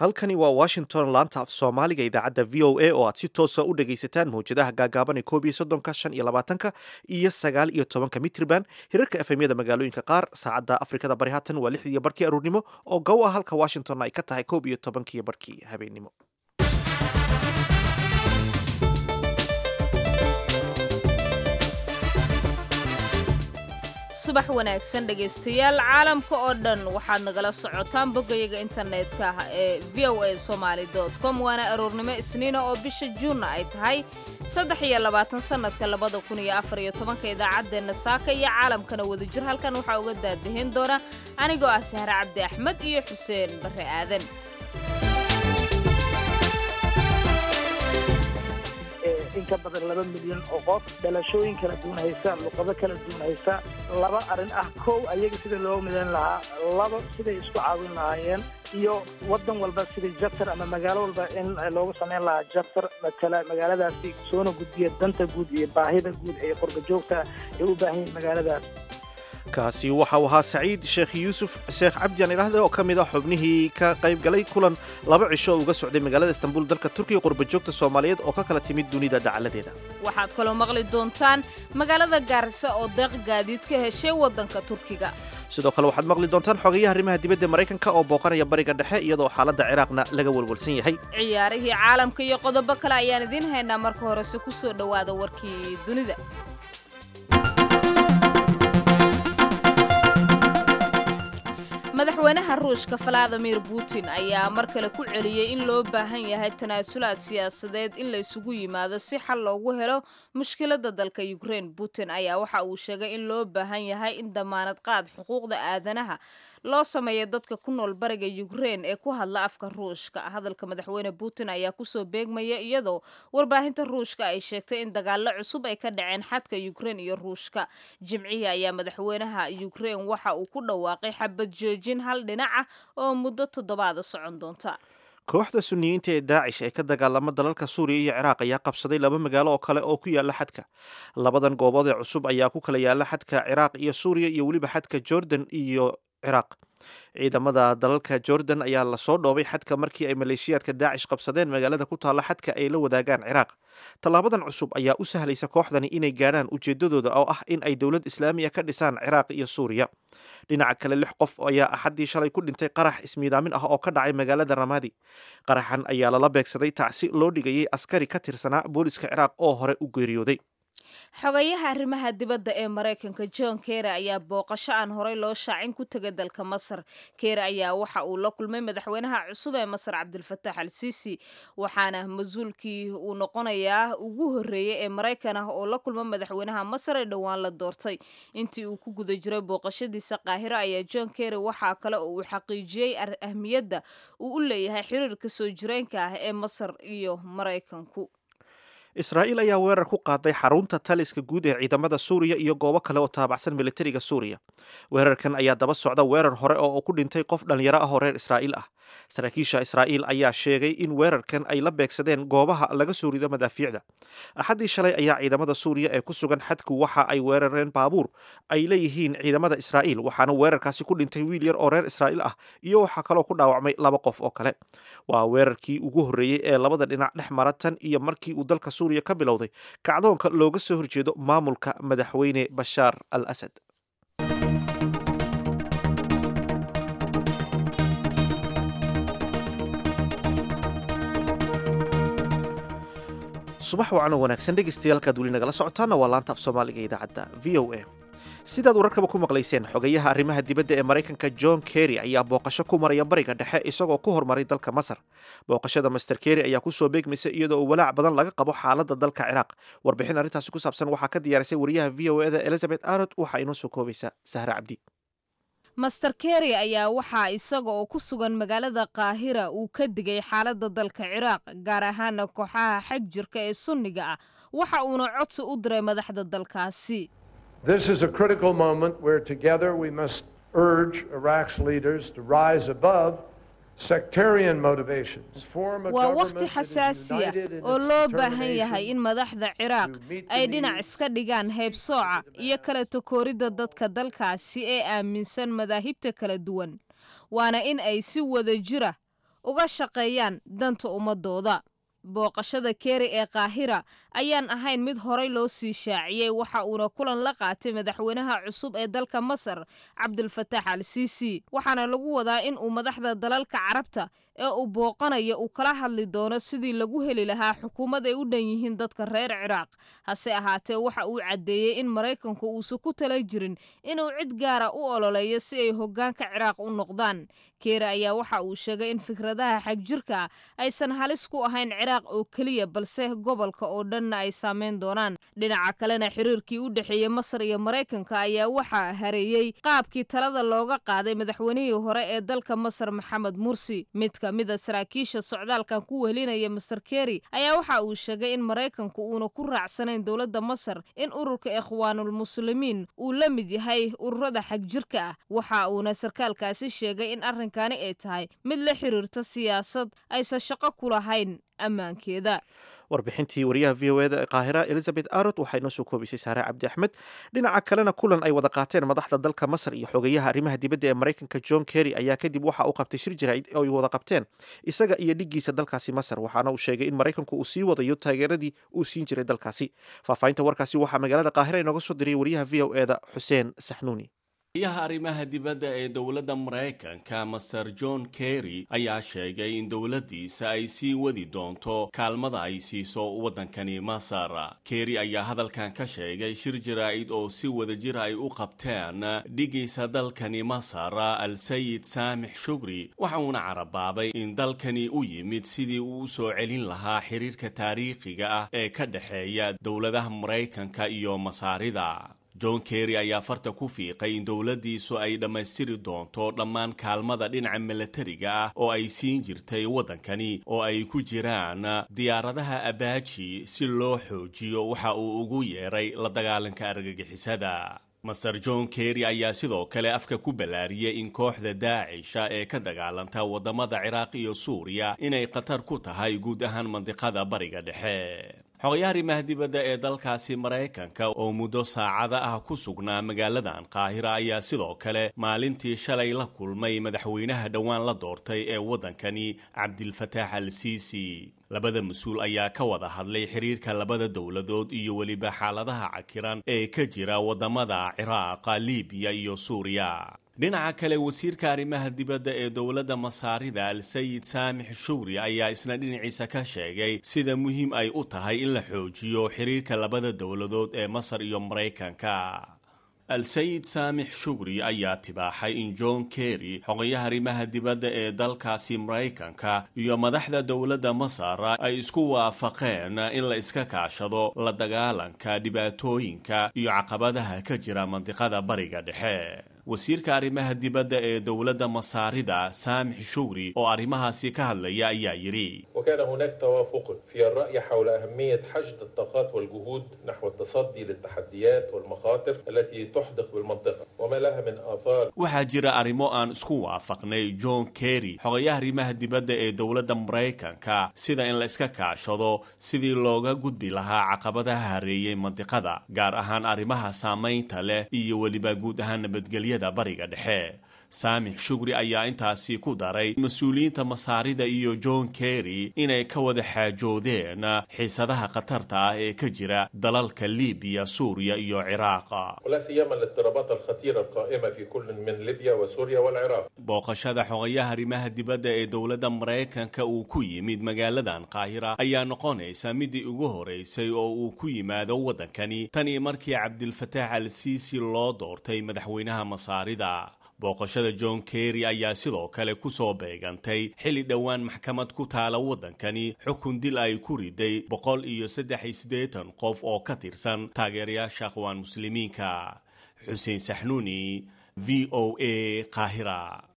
halkani waa washington laanta af soomaaliga idaacadda v o a oo aad si toosa u dhagaysataan mawjadaha gaagaaban ee koob iyo soddonka shan iyo labaatanka iyo sagaal iyo tobanka mitriban hirarka efemyada magaalooyinka qaar saacadda afrikada bari haatan waa lix iyo barkii aruurnimo oo gow ah halka washingtonna ay ka tahay koob iyo tobankiyo barkii habeennimo subax wanaagsan dhegaystayaal caalamka oo dhan waxaad nagala socotaan boggayaga internetka ah ee v o a somaali com waana aroornimo isniina oo bisha juunna ay tahay saddex iyo labaatan sannadka labada kun iyo afar iyo tobanka idaacaddeenna saaka iyo caalamkana wadajir halkan waxaa uga daadahin doona anigoo ah sahre cabdi axmed iyo xuseen barre aadan in ka badan laba milyan oo qof dhalashooyin kala duwan haysta luqado kala duwan haysta laba arrin ah kow ayaga sida loo midayn lahaa laba siday isku caawin lahaayeen iyo waddan walba sidai jabtar ama magaalo walba in loogu samayn lahaa jabtar matala magaaladaasi soona gudbiya danta guud iyo baahida guud ee qurba joogta ay u baahan yihin magaaladaas kaasi waxa uu ahaa saciid sheekh yuusuf sheekh cabdian idhaahde oo ka mid ah xubnihii ka qayb galay kulan laba cisho uga socday magaalada istanbul dalka turkiga qurbajoogta soomaaliyeed oo ka kala timid dunida dacaladeeda waxaad kaloo maqli doontaan magaalada gaarisa oo deeq gaadiid ka heshay waddanka turkiga sidoo kale waxaad maqli doontaan xogayaha arrimaha dibadda maraykanka oo booqanaya bariga dhexe iyadoo xaaladda ciraaqna laga welwelsan yahay ciyaarihii caalamka iyo qodobo kale ayaan idiin haynaa marka horese ku soo dhowaada warkii dunida madaxweynaha ruushka valadimir putin ayaa mar kale ku celiyey in loo baahan yahay tanaasulaad siyaasadeed in la isugu yimaado si xal loogu helo mushkiladda dalka ukraine putin ayaa waxa uu sheegay in loo baahan yahay in damaanad qaad xuquuqda aadanaha loo sameeyo dadka ku nool bariga ukraine ee ku hadla afka ruushka hadalka madaxweyne putin ayaa kusoo beegmaya iyadoo warbaahinta ruushka ay sheegtay in dagaallo cusub ay ka dhaceen xadka ukraine iyo ruushka jimcihii ayaa madaxweynaha ukraine waxa uu ku dhawaaqay xabad joojin hal dhinac ah oo muddo toddobaada socon doonta kooxda suniyiinta ee daacish ee ka dagaalama dalalka suuriya iyo ciraaq ayaa qabsaday laba magaalo oo kale oo ku yaala xadka labadan goobood ee cusub ayaa ku kala yaala xadka ciraaq iyo suuriya iyo weliba xadka jordan iyo ciraaq ciidamada dalalka jordan ayaa lasoo dhoobay xadka markii ay maleeshiyaadka daacish qabsadeen magaalada ku taalla xadka ay la wadaagaan ciraaq tallaabadan cusub ayaa u sahlaysa kooxdani inay gaadhaan ujeedadooda oo ah in ay dowlad islaamiya ka dhisaan ciraaq iyo suuriya dhinaca kale lix qof ayaa axaddii shalay ku dhintay qarax ismiidaamin ah oo ka dhacay magaalada ramadi qaraxan ayaa lala beegsaday tacsi loo dhigayay askari ka tirsanaa booliska ciraaq oo hore u geeriyooday xogayaha arrimaha dibadda ee maraykanka john kere ayaa booqasho aan horey loo shaacin ku tegay dalka masar kere ayaa waxa uu la kulmay madaxweynaha cusub ee masar cabdilfatax al siisi waxaana mas-uulkii uu noqonayaa ugu horreeyey ee maraykan ah oo la kulma madaxweynaha masar ee dhowaan la doortay intii uu ku guda jiray booqashadiisa qaahiro ayaa john kere waxaa kale oo uu xaqiijiyey ahmiyadda uu u leeyahay xiriirka soo jireenka ah ee masar iyo maraykanku israa'iil ayaa weerar ku qaaday xarunta taliska guud ee ciidamada suuriya iyo goobo kale oo taabacsan militariga suuriya weerarkan ayaa daba socda weerar hore oo ku dhintay qof dhallinyaro ah oo reer israa'iil ah saraakiisha israa'iil ayaa sheegay in weerarkan ay la beegsadeen goobaha laga soo rido madaafiicda axaddii shalay ayaa ciidamada suuriya ee ku sugan xadku waxa ay weerareen baabuur ay leeyihiin ciidamada israa'iil waxaana weerarkaasi ku dhintay wiil yar oo reer israa'iil ah iyo waxaa kaloo ku dhaawacmay laba qof oo kale waa weerarkii ugu horreeyey ee labada dhinac dhex mara tan iyo markii uu dalka suuriya ka bilowday kacdoonka looga soo horjeedo maamulka madaxweyne bashaar al asad subax wacan oo wanaagsan dhegaystayaal halkaad weli nagala socotaana waa laanta af soomaaliga idaacadda v o a sidaad wararkaba ku maqlayseen xogayaha arrimaha dibadda ee maraykanka john kerry ayaa booqasho ku maraya bariga dhexe isagoo ku hormaray dalka masar booqashada master kerry ayaa kusoo beegmaysa iyadoo uu walaac badan laga qabo xaaladda dalka ciraaq warbixin arrintaasi ku saabsan waxaa ka diyaarisay wariyaha v o eda elizabeth arod waxaa inoo soo koobaysa sahre cabdi master kerry ayaa waxaa isaga oo ku sugan magaalada qaahira uu ka digay xaaladda dalka ciraaq gaar ahaana kooxaha xag jirka ee sunniga ah waxa uuna codsi u diray madaxda dalkaasi This is a critical moment where together we must urge Iraq's leaders to rise above sectarian motivations. Form a waa government wakhti that is xasaasi ah united in oo its loo baahan yahay determination in madaxda ciraaq to meet the ay dhinac needs iska dhigaan heybsooca iyo kala takooridda dadka dalkaasi ee aaminsan madaahibta kala duwan waana in ay si wada jira uga shaqeeyaan danta ummadooda booqashada keri ee kaahira ayaan ahayn mid horay loo sii shaaciyey waxa uuna kulan la qaatay madaxweynaha cusub ee dalka masar cabdulfataax al siisi waxaana lagu wadaa in uu madaxda dalalka carabta ee uu booqanaya uu kala hadli doono sidii lagu heli lahaa xukuumad ay u dhan yihiin dadka reer ciraaq hase ahaatee waxa uu caddeeyey in maraykanku uusan ku tala jirin inuu cid gaara u ololeeyo si ay hoggaanka ciraaq u noqdaan keeri ayaa waxa uu sheegay in fikradaha xagjirka aysan halis ku ahayn ciraaq oo keliya balse gobolka oo dhanna ay saameyn doonaan dhinaca kalena xiriirkii u dhexeeyey masar iyo maraykanka ayaa waxaa hareeyey qaabkii talada looga qaaday madaxweynihii hore ee dalka masar maxamed mursi mid ka mida saraakiisha socdaalkan ku wehelinaya master keri ayaa waxa uu sheegay in maraykanku uuna ku raacsanayn dowladda masar in ururka ikhwaanulmuslimiin uu la mid yahay ururada xagjirka ah waxa uuna sarkaalkaasi sheegay in arrinkani ay tahay mid la xiriirta siyaasad aysan shaqo ku lahayn ammaankeeda warbixintii wariyaha v o eda ee qaahira elizabeth arot waxaa inoo soo koobaysay saare cabdi axmed dhinaca kalena kulan ay wada qaateen madaxda dalka masar iyo xogeyaha arrimaha dibadda ee maraykanka john kerry ayaa kadib waxa uu qabtay shir jaraa'id oo ay wada qabteen isaga iyo dhiggiisa dalkaasi masar waxaana uu sheegay in maraykanku uu sii wadayo taageeradii uu siin jiray dalkaasi faahfaahinta warkaasi waxaa magaalada qaahira inooga soo diriyay wariyaha v o eda xuseen saxnuuni yaha arrimaha dibadda ee dowladda maraykanka master john kerry ayaa sheegay in dowladdiisa ay sii wadi doonto kaalmada ay siiso waddankani masar kerry ayaa hadalkan ka sheegay shir jaraa'id oo si wadajir ay u qabteen dhigaysa dalkani masar al sayid saamix shugri waxa uuna carabaabay in dalkani u yimid sidii uu u soo celin lahaa xiriirka taariikhiga ah ee ka dhexeeya dowladaha maraykanka iyo masaarida john kerry ayaa farta ku fiiqay in dowladdiisu ay dhammaystiri doonto dhammaan kaalmada dhinaca milatariga ah oo ay siin jirtay waddankani oo ay ku jiraan diyaaradaha abaaji si loo xoojiyo waxa uu ugu yeeray la dagaalanka argagixisada master john kerry ayaa sidoo kale afka ku ballaariyey in kooxda daacisha ee ka dagaalanta waddamada ciraaq iyo suuriya inay khatar ku tahay guud ahaan mandiqada bariga dhexe xogayaha arrimaha dibadda ee dalkaasi maraykanka oo muddo saacada ah ku sugnaa magaaladan qaahira ayaa sidoo kale maalintii shalay la kulmay madaxweynaha dhowaan la doortay ee waddankani cabdilfataax al siisi labada mas-uul ayaa ka wada hadlay xiriirka labada dowladood iyo weliba xaaladaha cakiran ee ka jira waddamada ciraaqa libiya iyo suuriya dhinaca kale wasiirka arrimaha dibadda ee dowladda masaarida al sayid saamix shugri ayaa isna dhinaciisa ka sheegay sida muhiim ay u tahay in la xoojiyo xiriirka labada dowladood ee masar iyo maraykanka al sayid saamix shugri ayaa tibaaxay in john kerry xogayaha arrimaha dibadda ee dalkaasi maraykanka iyo madaxda dowladda masar ay isku waafaqeen in la iska kaashado la dagaalanka dhibaatooyinka iyo caqabadaha ka jira mandiqada bariga dhexe wasiirka arrimaha dibadda ee dowladda masaarida saamix shugri oo arrimahaasi ka hadlaya ayaa yidhi وكان هناك توافق في الرأي حول أهمية حشد الطاقات والجهود نحو التصدي للتحديات والمخاطر التي تحدق بالمنطقة وما لها من آثار waxaa jira arrimo aan isku waafaqnay john kerry xogayaha arrimaha dibadda ee dowladda maraykanka sida in la iska kaashado sidii looga gudbi lahaa caqabadaha hareeyey mandiqada gaar ahaan arrimaha saamaynta leh iyo weliba guud ahaan nabadgelyada bariga dhexe saamix shugri ayaa intaasi ku daray mas-uuliyiinta masaarida iyo john kerry inay ka wada xaajoodeen xiisadaha khatarta ah ee ka jira dalalka libiya suuriya iyo ciraaqa ولا سيما الاضطرابات الخطيرة القائمة في كل من ليبيا وسوريا والعراق booqashada xogayaha arrimaha dibadda ee dowladda maraykanka uu ku yimid magaaladan qaahira ayaa noqonaysa midii ugu horeysay oo uu ku yimaado waddankani tan iyo markii cabdilfataax al siisi loo doortay madaxweynaha masaarida booqashada john kerry ayaa sidoo kale ku soo beegantay xilli dhowaan maxkamad ku taala waddankani xukun dil ay ku riday boqol iyo saddex iyo siddeetan qof oo ka tirsan taageerayaasha aqwaan muslimiinka xuseen saxnuuni v o a qaahira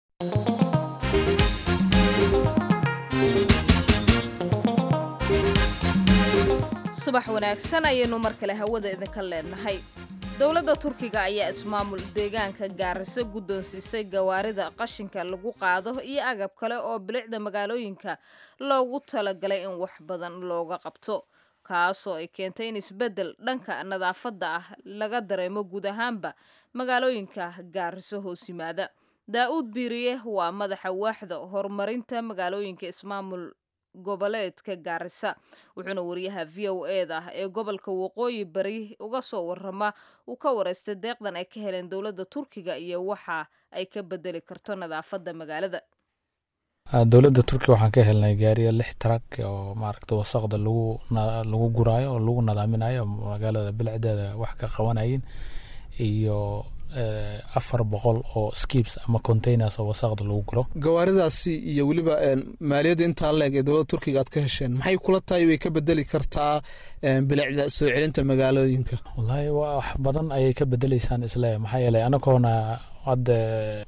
subax wanaagsan ayaynu mar kale hawada idinka leenahay dowladda turkiga ayaa ismaamul deegaanka gaariso guddoonsiisay gawaarida qashinka lagu qaado iyo agab kale oo bilicda magaalooyinka loogu talagalay in wax badan looga qabto kaasoo ay keentay in isbeddel dhanka nadaafadda ah laga dareemo guud ahaanba magaalooyinka gaariso hoos yimaada daa-uud biiriye waa madaxa waaxda horumarinta magaalooyinka ismaamul goboleedka gaarisa wuxuuna wariyaha v o eda ee gobolka waqooyi bari uga soo warama uu ka wareystay deeqdan ay ka heleen dowladda turkiga iyo waxa ay ka bedeli karto nadaafadda magaalada dowladda turkiga waxaan ka helnay gaariya lix tarag oo maaragta wasaqda lagu lagu guraayo oo lagu nadaaminayo magaalada bilicdeeda wax ka qabanayin iyo afar boqol oo skips ama containers oo wasaqda lagu guro gawaaridaasi iyo weliba maaliyadda intaa leeg ee dowladda turkiga aad ka hesheen maxay kula tahay way ka bedeli kartaa bilicda soo celinta magaalooyinka wallaahi wax badan ayay ka bedeleysaan isle maxaa yeelay anagoona hadde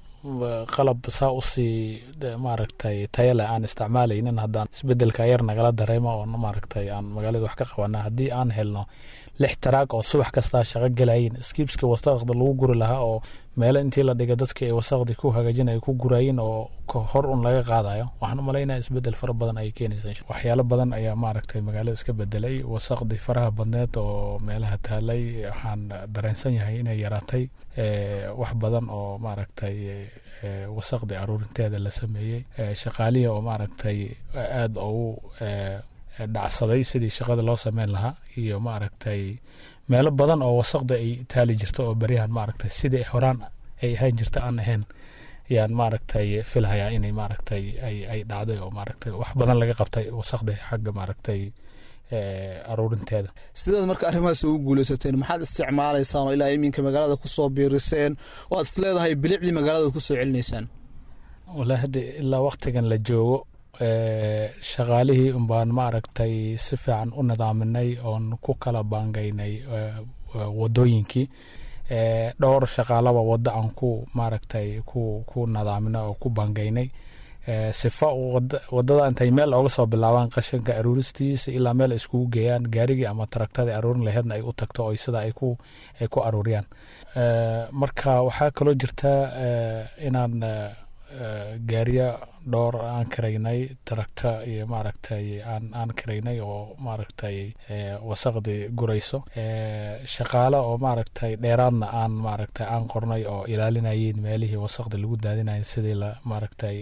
qalab saa usii maaragtay tayale aan isticmaalaynin haddaan isbedelka yar nagala dareemo oo maaragtay aan magaalada wax ka qabana haddii aan helno lix taraag oo subax kastaa shaqo gelayin skibska wasaqda lagu guri lahaa oo meelo intii la dhiga dadka ay wasaqdi ku hagaajin ay ku gurayin oo hor un laga qaadayo waxaan umalaynaya isbedel fara badan ayay keenaysa waxyaalo badan ayaa maaragtay magaalada iska bedelay wasaqdi faraha badneed oo meelaha taalay waxaan dareensan yahay inay yaraatay wax badan oo maaragtay wasaqdi aruurinteeda la sameeyey shaqaalihi oo maaragtay aada ugu dhacsaday sidii shaqada loo sameyn lahaa iyo maaragtay meelo badan oo wasaqda ay taali jirta oo beryahan maaragtay sidii horaan ay ahaan jirta aan ahayn yaan maaragtay filhayaa inay maaragtay ay ay dhacday oo maaragtay wax badan laga qabtay wasaqda xagga maaragtay aruurinteeda sidaad marka arrimahaas ugu guuleysateen maxaad isticmaalaysaan oo ilaa iminka magaalada kusoo biiriseen oo aad is leedahay bilicdii magaalada kusoo celinaysaan wallaahi hadda ilaa waktigan la joogo shaqaalihii unbaan maaragtay si fiican u nidaaminay oon ku kala baangaynay wadooyinkii dhowr shaqaalaba waddo aan ku maaragtay ku ku nadaaminay oo ku baangaynay sifa wadada intay meel ooga soo bilaabaan qashinka aruuristiisa ilaa meel ay iskugu geeyaan gaarigii ama taragtadii aruurin laheedna ay u tagto oo sida ay ku ay ku aruuriyaan marka waxaa kaloo jirta inaan gaariya dhowr aan karaynay taragta iyo maaragtay aan aan karaynay oo maaragtay wasaqdii gurayso shaqaale oo maaragtay dheeraadna aan maaragtay aan qornay oo ilaalinayeen meelihii wasaqda lagu daadinaya sidii la maaragtay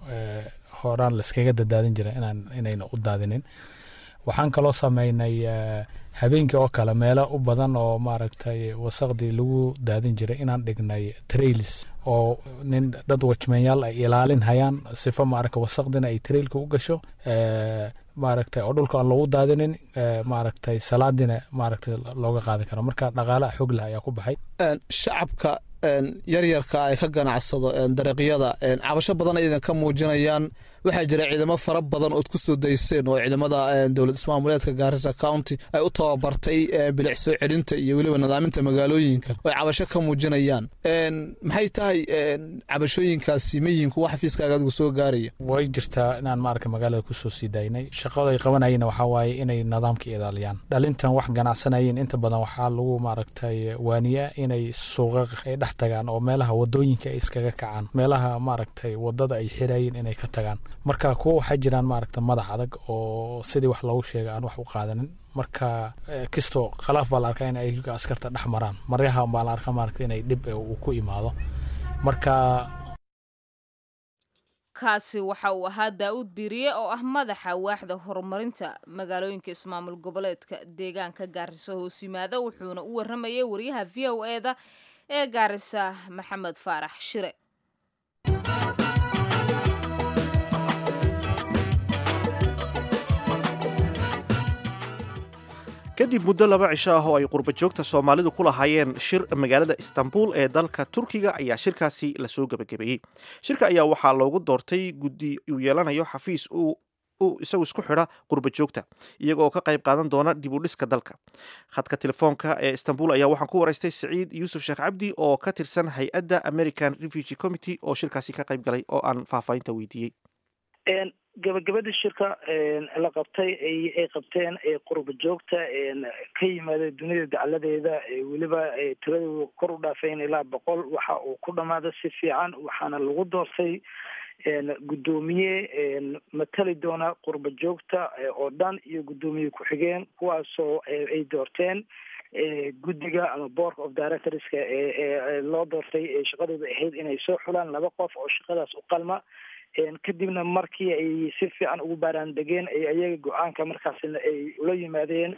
horaan laiskaga dadaadin jira inaan inayna u daadinin waxaan kaloo sameynay habeenkii oo kale meelo u badan oo maaragtay wasaqdii lagu daadin jiray inaan dhignay trailis oo nin dad wajmeenyaal ay ilaalin hayaan sifa maaragta wasaqdina ay trailka u gasho maaragtay oo dhulka aan loogu daadinin maaragtay salaadina maaragtay looga qaadi karo marka dhaqaalaha xog leh ayaa ku baxay shacabka yaryarka ay ka ganacsado dariiqyada cabasho badan aydan ka muujinayaan waxaa jira ciidamo fara badan ood ku soo dayseen oo ciidamada dowlad ismaamuleedka gaarisa county ay u tababartay bilic soo celinta iyo weliba nadaaminta magaalooyinka oo ay cabasho ka muujinayaan maxay tahay cabashooyinkaasi mayinku wax xafiiskaaga adigu soo gaaraya way jirtaa inaan maaragta magaalada kusoo sii daynay shaqada ay qabanayeen waxaa waaye inay nidaamka ilaaliyaan dhalintan wax ganacsanayeen inta badan waxaa lagu maaragtay waaniyaa inay suuqa ay dhex tagaan oo meelaha wadooyinka ay iskaga kacaan meelaha maaragtay wadada ay xirayeen inay ka tagaan marka kuwa waxaa jiraan maaragta madax adag oo sidii wax loogu sheegay aan wax u qaadanin marka kastoo khalaaf baa la arkaa in ayaga askarta dhex maraan maryaha baa la arkaa maaragta inay dhib uu ku imaado marka kaasi waxa uu ahaa daa-uud biiriye oo ah madaxa waaxda horumarinta magaalooyinka ismaamul goboleedka deegaanka gaarisa hoos yimaada wuxuuna u waramayay wariyaha v o eda ee gaarisa maxamed faarax shire kadib muddo laba cisho ah oo ay qurba joogta soomaalidu ku lahaayeen shir magaalada istanbul ee dalka turkiga ayaa shirkaasi lasoo gebagabeeyey shirka ayaa waxaa loogu doortay guddi uu yeelanayo xafiis uu isagu isku xidha qurba joogta iyaga oo ka qayb qaadan doona dib u dhiska dalka khadka telefoonka ee istanbul ayaa waxaan ku waraystay siciid yuusuf sheekh cabdi oo ka tirsan hay-adda american refugee committee oo shirkaasi ka qayb galay oo aan faahfaahinta weydiiyey gabagabada shirka la qabtay ay qabteen qurba joogta ka yimaada dunida dacladeeda weliba tiradooda kor u dhaafeen ilaa boqol waxa uu ku dhamaada si fiican waxaana lagu doortay guddoomiye matali doona qurba joogta oo dhan iyo guddoomiye ku-xigeen kuwaasoo ay doorteen guddiga ama board of directorska ee loo doortay ee shaqadooda ahayd inay soo xulaan laba qof oo shaqadaas u qalma kadibna markii ay si fiican ugu baaraan degeen ay ayaga go-aanka markaasna ay ula yimaadeen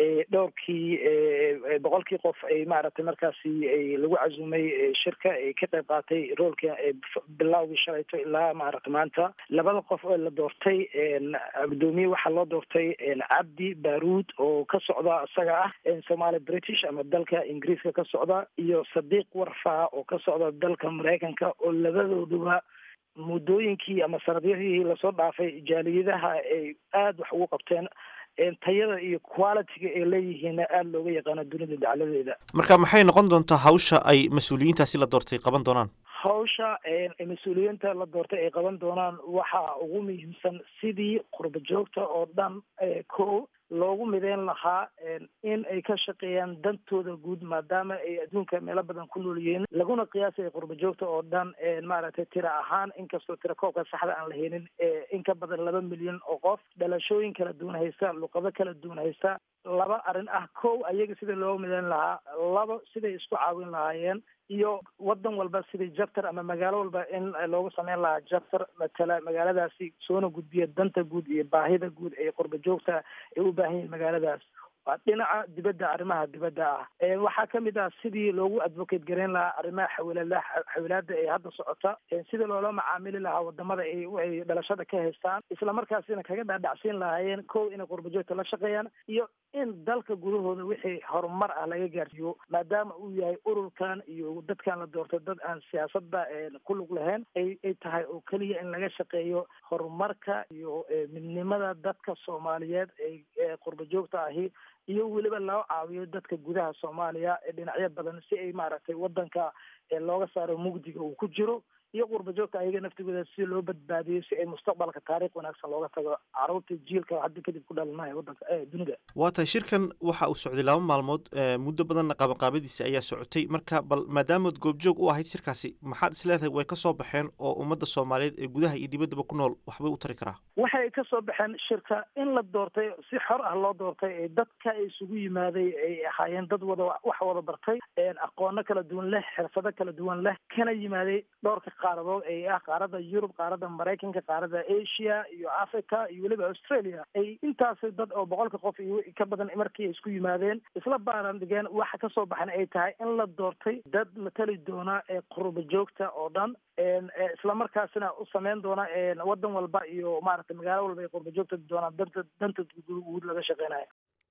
dhowrkii boqolkii qof ay maaragtay markaasi lagu cazumay shirka ay ka qayb qaatay roolka bilawgii shalayto ilaa maaragta maanta labada qof oo la doortay gudoomiye waxaa loo doortay cabdi baruud oo ka socda isaga ah somaali british ama dalka ingiriiska ka socda iyo sadiiq warfaa oo ka socda dalka maraykanka oo labadooduba muddooyinkii ama sanadyadii lasoo dhaafay jaaliyadaha ay aada wax ugu qabteen tayada iyo qualitiga ay leeyihiinna aada looga yaqaano dunida dacladeeda marka maxay noqon doontaa hawsha ay mas-uuliyiintaasi la doortay qaban doonaan hawsha mas-uuliyiinta la doortay ay qaban doonaan waxaa ugu muhiimsan sidii qurba joogta oo dhan ko loogu mideyn lahaa in ay ka shaqeeyaan dantooda guud maadaama ay adduunka meelo badan ku nool yihiin laguna qiyaasaya qurba joogta oo dhan maaragtay tira ahaan inkastoo tira koobka saxda aan la helin in ka badan laba milyan oo qof dhalashooyin kala duwan haysta luqado kala duwan haysta laba arrin ah kow ayaga sida loogu mideyn lahaa laba siday isku caawin lahaayeen iyo wadan walba sidii jabtar ama magaalo walba in loogu sameyn lahaa jabtar matala magaaladaasi soona gudbiya danta guud iyo baahida guud ee qurba joogta ay u baahan yihin magaaladaas waa dhinaca dibadda arrimaha dibadda ah waxaa kamid ah sidii loogu advocate gareyn lahaa arrimaha xawilaada xawilaada ee hadda socota sidii loola macaamili lahaa wadamada ay dhalashada ka haystaan isla markaasina kaga dhaadhacsiin lahaayeen kow inay qurba joogta la shaqeeyaan iyo in dalka gudahooda wixii horumar ah laga gaarsiiyo maadaama uu yahay ururkan iyo dadkan la doortay dad aan siyaasadda ku lug lahayn ay ay tahay oo keliya in laga shaqeeyo horumarka iyo midnimada dadka soomaaliyeed ee qurba joogta ahi iyo weliba loo caawiyo dadka gudaha soomaaliya ee dhinacyo badan si ay maaragtay wadanka looga saaro mugdiga uu ku jiro iyo qurba joogta ayaga naftigooda si loo badbaadiyo si ay mustaqbalka taariikh wanaagsan looga tago caruurta jiilka hadda kadib ku dhalanaya wadanka dunida waa tahay shirkan waxa uu socday laba maalmood muddo badanna qabanqaabadiisa ayaa socotay marka bal maadaamaad goobjoog u ahayd shirkaasi maxaad is leedahay way ka soo baxeen oo ummadda soomaaliyeed ee gudaha iyo dibaddaba ku nool waxbay u tari karaa waxay ka soo baxeen shirka in la doortay si xor ah loo doortay ee dadka isugu yimaaday ay ahaayeen dad wada wax wada bartay aqoono kala duwan leh xirfado kala duwan leh kana yimaaday dhowrka qaaradood ee ah qaarada yurub qaarada maraykanka qaarada asia iyo africa iyo weliba australia ay intaas dad oo boqolka qof iyo ka badan markii ay isku yimaadeen isla baaran dhigeen waxa kasoo baxan ay tahay in la doortay dad matali doona ee qurba joogta oo dhan isla markaasina u sameyn doona wadan walba iyo maaragtay magaalo walba ay qurba joogta doonaan danta danta guud laga shaqeynayo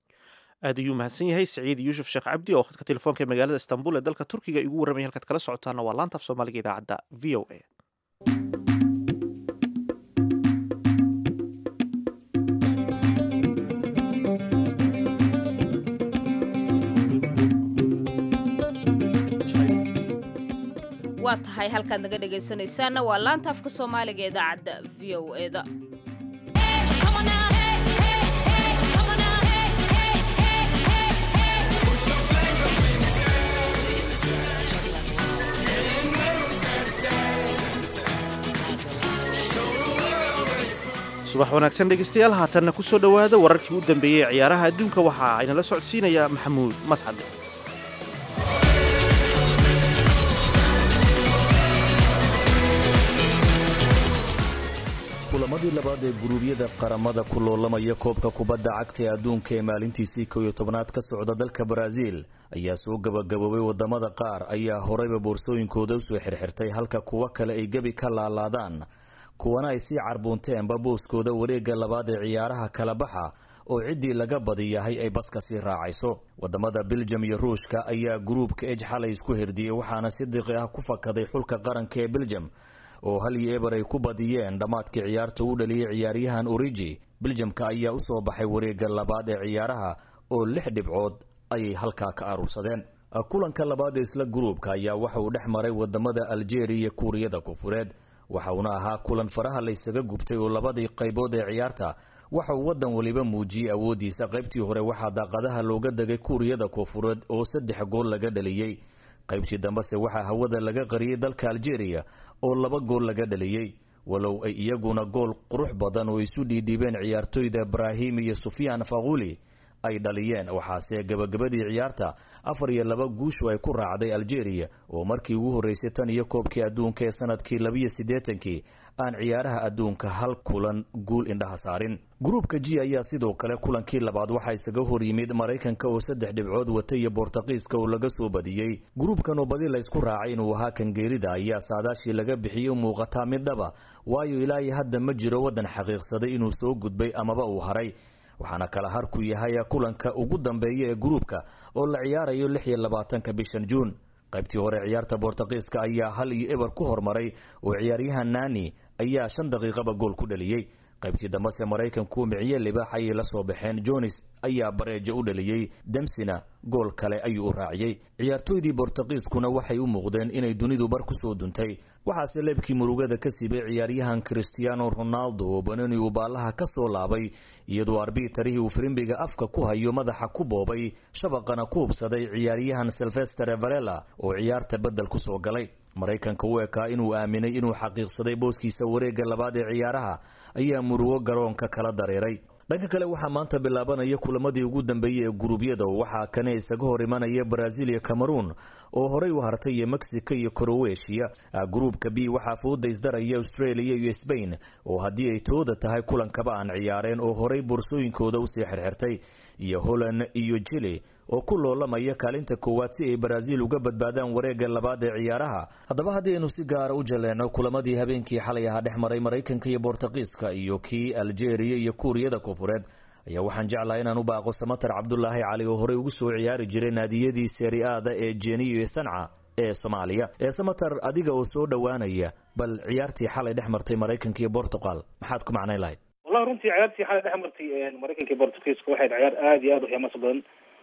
aad ayuu mahadsan yahay saciid yuusuf sheekh cabdi oo khadka telefoonka ee magaalada istanbul ee dalka turkiga igu warramaya halkaad kala socotaana waa laanta af soomaaliga idaacadda v o a waa tahay halkaad naga dhegaysanaysaanna waa laanta afka soomaaliga idaacadda v o eda subax wanaagsan dhegeystayaal haatanna ku soo dhowaada wararkii u dambeeyey ee ciyaaraha adduunka waxa aynala socodsiinayaa maxamuud mascade kulamadii labaad ee guruubyada qaramada ku loolamaya koobka kubadda cagta ee adduunka ee maalintiisii kow iyo tobnaad ka socda dalka baraaziil ayaa soo gabagaboobay wadamada qaar ayaa horeyba boorsooyinkooda usoo xirxirtay halka kuwo kale ay gebi ka laalaadaan kuwana ay sii carbuunteenba booskooda wareegga labaad ee ciyaaraha kala baxa oo ciddii laga badiyahay ay baska sii raacayso wadamada beljam iyo ruushka ayaa guruubka ej xalay isku hirdiyey waxaana si diqi ah ku fakaday xulka qaranka ee beljam oo hal iyo eber ay ku badiyeen dhammaadkii ciyaarta uu dhaliyey ciyaaryahan origi beljamka ayaa usoo baxay wareegga labaad ee ciyaaraha oo lix dhibcood ayay halkaa ka aruursadeen kulanka labaad ee isla guruubka ayaa waxa uu dhex maray wadamada aljeria iyo kuuriyada koonfureed waxa uuna ahaa kulan faraha laysaga gubtay oo labadii qaybood ee ciyaarta waxa uu wadan waliba muujiyey awoodiisa qaybtii hore waxaa daaqadaha looga degay kuuriyada koonfureed oo saddex gool laga dhaliyey qaybtii dambese waxaa hawada laga qariyey dalka aljeria oo laba gool laga dhaliyey walow ay iyaguna gool qurux badan oo isu dhiidhiibeen ciyaartoyda ibraahim iyo sufyaan faquuli ay dhaliyeen waxaase gebagabadii ciyaarta afar iyo laba guushu ay ku raacday algeria oo markii ugu horreysay tan iyo koobkii adduunka ee sanadkii labiyo siddeetankii aan ciyaaraha adduunka hal kulan guul indhaha saarin gruubka g ayaa sidoo kale kulankii labaad waxaa isaga hor yimid maraykanka oo saddex dhibcood wata iyo bortuqiiska oo laga soo badiyey gruubkan oo badi la ysku raacay inuu ahaa kangeerida ayaa saadaashii laga bixiyey muuqataa mid dhaba waayo ilaa iyo hadda ma jiro waddan xaqiiqsaday inuu soo gudbay amaba uu haray waxaana kala harku yahay kulanka ugu dambeeya ee gruubka oo la ciyaarayo lix iyo labaatanka bishan juun qaybtii hore ciyaarta bortuqiiska ayaa hal iyo eber ku hormaray oo ciyaaryahan nani ayaa shan daqiiqaba gool ku dhaliyey qaybtii dambese maraykanku miciye libaax ayay la soo baxeen jonis ayaa bareejo u dhaliyey demsina gool kale ayuu u raaciyey ciyaartooydii bortuqiiskuna waxay u muuqdeen inay dunidu bar ku soo duntay waxaase leebkii murugada ka siibay ciyaaryahan christiano ronaldo oo banoni uu baallaha ka soo laabay iyadoo arbitarihii uu firimbiga afka ku hayo madaxa ku boobay shabaqana ku hubsaday ciyaaryahan silvester varela oo ciyaarta beddel ku soo galay maraykanka u ekaa inuu aaminay inuu xaqiiqsaday booskiisa wareegga labaad ee ciyaaraha ayaa murugo garoonka kala dareeray dhanka kale waxaa maanta bilaabanaya kulamadii ugu dambeeyey ee guruubyada waxaa kane isaga hor imanaya brazil iyo cameroon oo horey u hartay iyo mexico iyo crowetiya gruubka b waxaa fooda isdaraya australia iyo sbain oo haddii ay tooda tahay kulankaba aan ciyaareen oo horey boorsooyinkooda usii xirxirtay iyo holland iyo jili oo ku loolamaya kaalinta koowaad si ay brazil uga badbaadaan wareegga labaad ee ciyaaraha haddaba haddii aynu si gaara u jaleecno kulamadii habeenkii xalay ahaa dhex maray maraykanka iyo bortuqiiska iyo kii algeria iyo kuuriyada koonfureed ayaa waxaan jeclahay inaan u baaqo samatar cabdulaahi cali oo horey ugu soo ciyaari jiray naadiyadii seeri-aada ee jeniyo iyo sanca ee soomaaliya ee samatar adiga oo soo dhowaanaya bal ciyaartii xalay dhex martay maraykanka iyo bortugal maxaad ku macnayn lahayd wallahi runtii ciyaartii xalay dhex martay maraykanka iyo bortugiiska waxay ciyaar aada iyo aada u ximaasa badan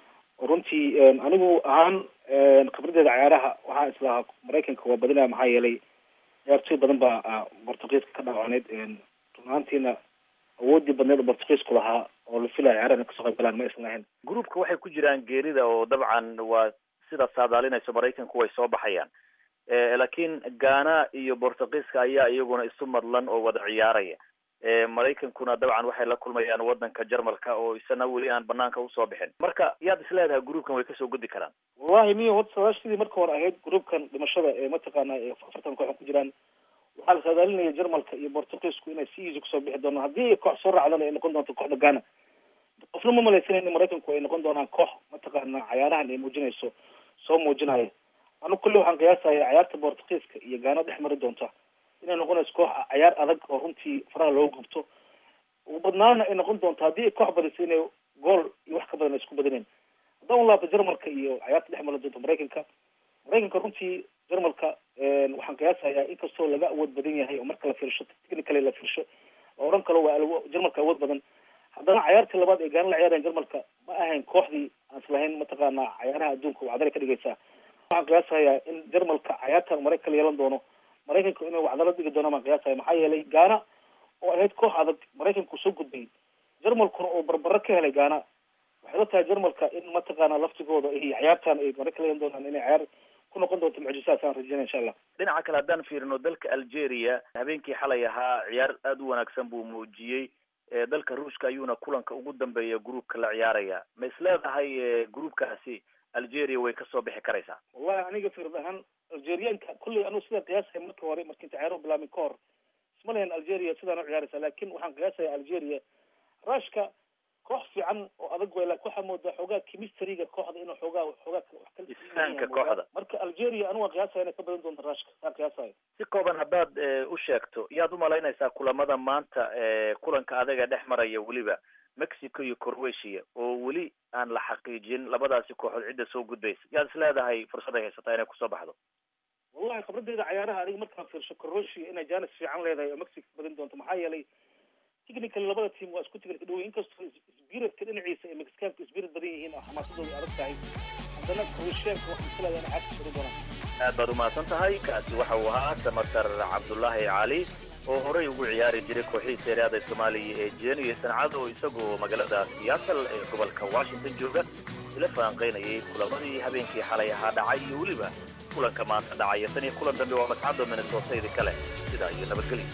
runtii anigu ahaan khibradeeda ciyaaraha waxaa islahaa maraykanka waa badinaya maxaa yeelay ciyaartooy badan baa bortugiiska ka dhaawacneyd run ahaantiina awoodii badneed oo bortugiisku lahaa oo la filaya ciyaaraha inay kasoo qayb galaan ma aysan lahayn groupka waxay ku jiraan geerida oo dabcan waa sidaas saadaalinayso maraykanku way soo baxayaan laakiin ghana iyo bortugiiska ayaa iyaguna isu madlan oo wada ciyaaraya maraykankuna dabcan waxay la kulmayaan wadanka jarmalka oo isana weli aan banaanka usoo bixin marka yaad isleedahay groupkan way kasoo gudi karaan wallahi miyo horta sadaashadii marka hore ahayd groupkan dhimashada ee mataqaana afartan koox ku jiraan waxaa la saadaalinaya jarmalka iyo bortugiisku inay si easy kusoo bixi doonaan haddii ay koox soo raacdana ay noqon doonto kooxda ghana qofna ma malaysanan in maraykanku ay noqon doonaan koox mataqaana cayaarahan ay muujinayso soo muujinaya anu kulle waxaan qiyaasaya cayaarta bortugiiska iyo ghana dhex mari doonta inay noqonayso koox cayaar adag oo runtii faraha looga gubto ugu badnaana ay noqon doonto haddii ay koox badisa inay gool iyo wax ka badan ay isku badineen haddaan u laabto jarmalka iyo cayaarta dhex mari doonto maraykanka maraykanka runtii jarmalka waxaan qiyaasayaa inkastoo laga awood badan yahay oo marka la fiirsho technically la fiirsho la oran kalo waa jarmalka awood badan haddana cayaartii labaad ee gaana la ciyaarayan jarmalka ma ahayn kooxdii aan islahayn mataqaana cayaaraha adduunka wacdalay ka dhigaysaa waxaan qiyaasayaa in jarmalka cayaartan maraykan la yeelan doono maraykanku inay wacdalo dhigi doonaan baan qiyaasaya maxaa yeelay gaana oo ahayd koox adag maraykanku soo gudbay jarmalkuna oo barbaro ka helay gaana waxay la tahay jarmalka in mataqaana laftigooda ay cayaartan ay maraykan la yeelan doonaan inay cayaar ku noqon doonto mucjisaas aan rajeynaya insha allah dhinaca kale haddaan fiirino dalka algeria habeenkii xalay ahaa ciyaar aada u wanaagsan buu muujiyey dalka ruushka ayuuna kulanka ugu dambeeya groupka la ciyaaraya ma isleedahay groupkaasi algeria way kasoo bixi karaysaa wallahi aniga fikrad ahaan algerianka kulley anu sida qiyaasaya marka hore marka inta ciyaaro bilaabin ka hor isma lahayn algeria sidaan u ciyaaraysa lakin waxaan qiyaasaya algeria rushka koox fiican oo adag way lakin waxaa moodaa xoogaa chemistryga kooxda inuu xoogaa xoogaa isfahanka kooxda marka algeria anu waan qiyaasaya inay ka badan doonto rushka saa qiyaasayo si kooban haddaad u sheegto yaad umalaynaysaa kulamada maanta kulanka adaga dhex maraya weliba mexico iyo croatia oo weli aan la xaqiijin labadaasi kooxood cidda soo gudbaysa yaad is leedahay fursad ay haysataa inay kusoo baxdo wallahi khibradeeda cayaaraha aniga markaan fiirsho croatia inay janis fiican leedahay oo mexico badin doonto maxaa yeelay technical labada team waa isku tigirka dhow inkastoo spiritka dhinaciisa ay mexicaanku spirit badan yihiin oo xamaasadooda adag tahay haddana croatianka waxaan filayaa inay cagsi badan doonaan aad baad umahadsan tahay kaasi waxa uu ahaa samatar cabdullaahi cali oo horey ugu ciyaari jiray kooxihii seeriada soomaaliya ee jeen iyo sancad oo isagoo magaalada seattle ee gobolka washington jooga ila falanqaynayay kulamadii habeenkii xalay ahaa dhacay iyo weliba kulanka maanta dhacaya tan iyo kulan dambe waa mascado minnesota idi kale sidaa iyo nabadgelyo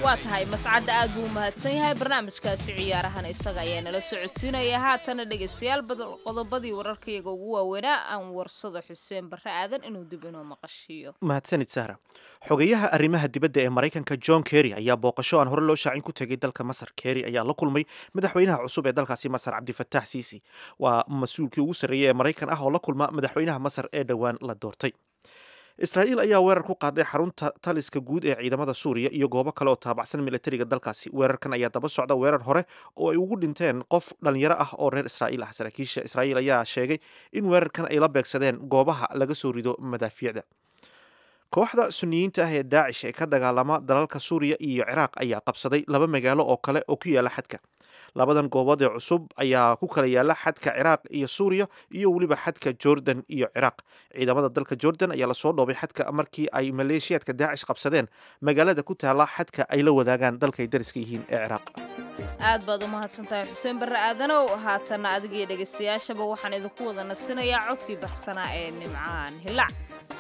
waa tahay mascadda aad buu u mahadsan yahay barnaamijkaasi ciyaarahana isaga ayaa nala socodsiinaya haatana dhegaystayaal qodobadii wararkayaga ugu waaweynaa aan warsado xuseen barre aadan inuu dib inoo maqashiiyo mahadsanid sahra xogeyaha arrimaha dibadda ee maraykanka john kerry ayaa booqasho aan hore loo shaacin ku tegay dalka masar kerry ayaa la kulmay madaxweynaha cusub ee dalkaasi masar cabdifataax siisi waa mas-uulkii ugu sarreeyay ee maraykan ah oo la kulma madaxweynaha masar ee dhowaan la doortay israa'iil ayaa weerar ku qaaday xarunta taliska guud ee ciidamada suuriya iyo goobo kale oo taabacsan militariga dalkaasi weerarkan ayaa daba socda weerar hore oo ay ugu dhinteen qof dhalinyaro ah oo reer israa'iil ah saraakiisha israa'iil ayaa sheegay in weerarkan ay la beegsadeen goobaha laga soo rido madaafiicda kooxda suniyiinta ah ee daacish ee ka dagaalama dalalka suuriya iyo ciraaq ayaa qabsaday laba magaalo oo kale oo ku yaala xadka labadan goobood ee cusub ayaa ku kala yaala xadka ciraaq iyo suuriya iyo weliba xadka jordan iyo ciraaq ciidamada dalka jordan ayaa lasoo dhoobay xadka markii ay maleeshiyaadka daacish qabsadeen magaalada ku taala xadka ay la wadaagaan dalkay dariska yihiin ee ciraaq aad baad u mahadsantahay xuseen barre aadanow haatanna adigiyo dhegaystayaashaba waxaan idinku wada nasinayaa codkii baxsanaa ee nimcaan hilac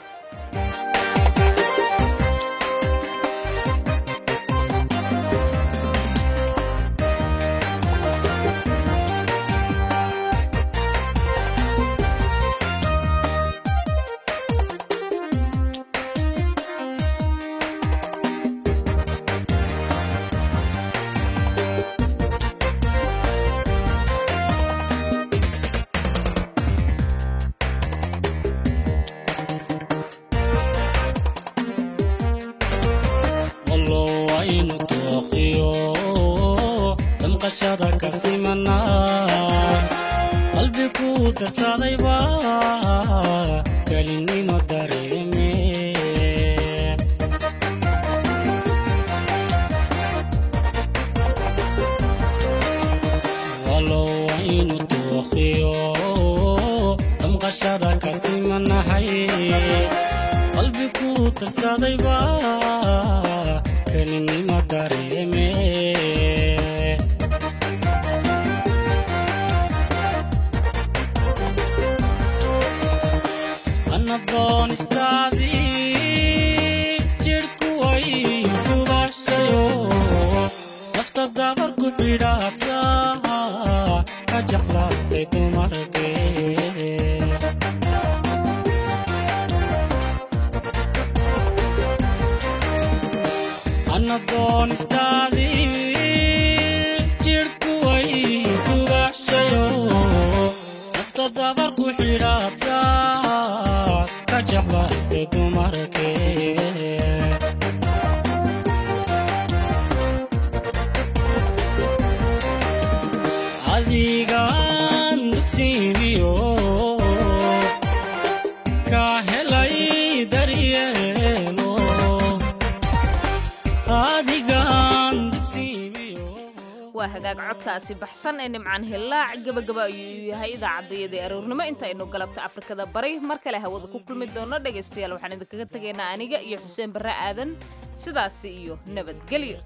waa hagaag codkaasi baxsan ee nimcaan hillaac gebagaba ayuu yahay idaacadayadii aroornimo intaynu galabta afrikada bari mar kale hawada ku kulmi doono dhegaystayaal waxaan idinkaga tegaynaa aniga iyo xuseen barre aadan sidaasi iyo nabadgelyo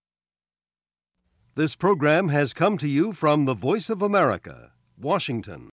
This program has come to you from the Voice of America, Washington.